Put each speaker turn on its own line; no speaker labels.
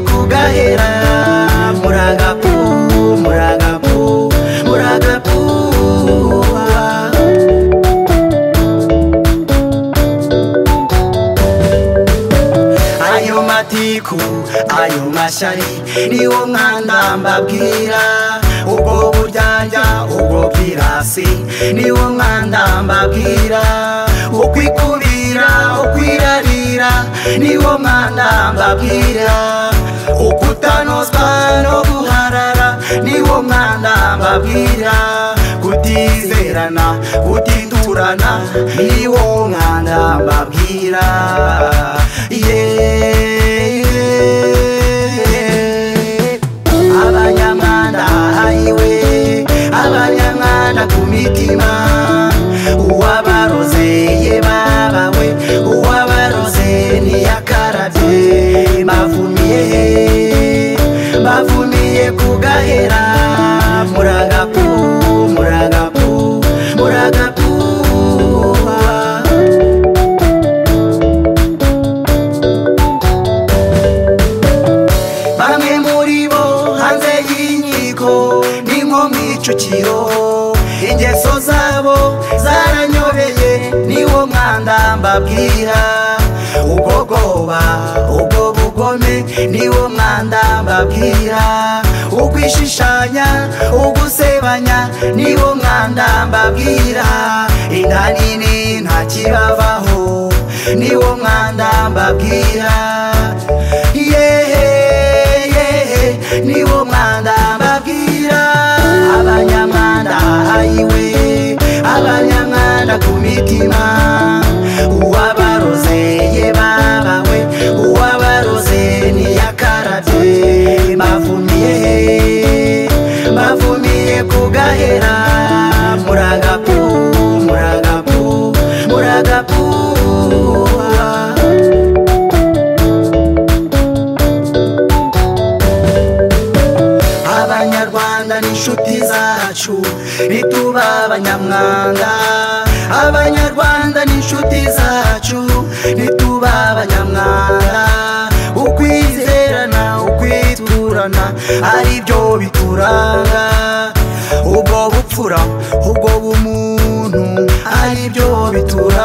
kugahera muragapu muragapu muragapu ayo matiku ayo mashari niwo mwanda mbabwira ubwo buryarya ubwo bwirasi niwo mwanda mbabwira ukwikubira ukwirarira niwo mwanda mbabwira ukutanozwa no guharara niwo mwanda mbabwira kutizerana kutiturana niwo mwanda mbabwira yeah. abanyamwanda hayiwe abanyamwanda ku mitima uwabaroze ye babawe uwabaroze niyakarabye bavumiye bavumiye kugahera muragapu muragapu muragapu bamwe muri bo hanze y'inkiko ni nko mu icukiro ingeso zabo zaranyobeye niwo mwanda mbabwira ubwogoba ubwo bugome niwo mwanda mbabwira ukwishishanya ugusebanya niwo mwanda mbabwira inda nini ntakibabaho niwo mwanda mbabwira yehe yehe niwo mwanda mbabwira abanyamwanda hayiwe abanyamwanda ku mitima uwabaroze ye babawe uwabaroze niyakarabye bavumiye bavumiye kugahera muragapu muragapu muragapu abanyarwanda ni inshuti zacu nituba abanyamwanda abanyarwanda ni inshuti zacu nituba abanyamwanda ukwizerana ukwiturana aribyo bituranga ubwo bupfura ubwo bumuntu aribyo bituranga